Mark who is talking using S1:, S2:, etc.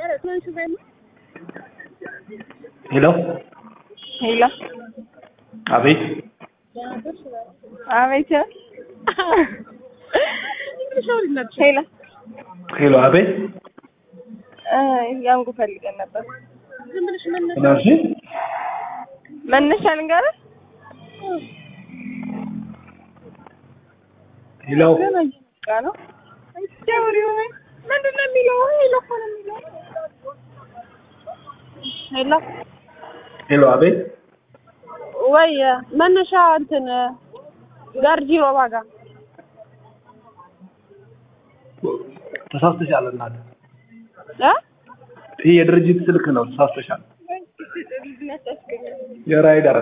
S1: ሄሎ
S2: ሄሎ
S1: አቤት
S2: አቤት ሄሎ
S1: ሄሎ አቤት
S2: እ ያንጉ ፈልገን ነበር።
S1: ምናልሽ
S2: መነሻ ልንገርህ።
S1: ሄሎ
S2: ገና እየመጣ ነው። ደውሪው ምንድን ነው የሚለው? ሄሎ እኮ ነው የሚለው። ሄሎ
S1: ሄሎ አቤት
S3: ወይ መነሻ እንትን ገርጂ ሮባ ጋር
S1: ተሳስተሻል እናት
S3: እ
S1: ይህ የድርጅት ስልክ ነው ተሳስተሻል የራይደር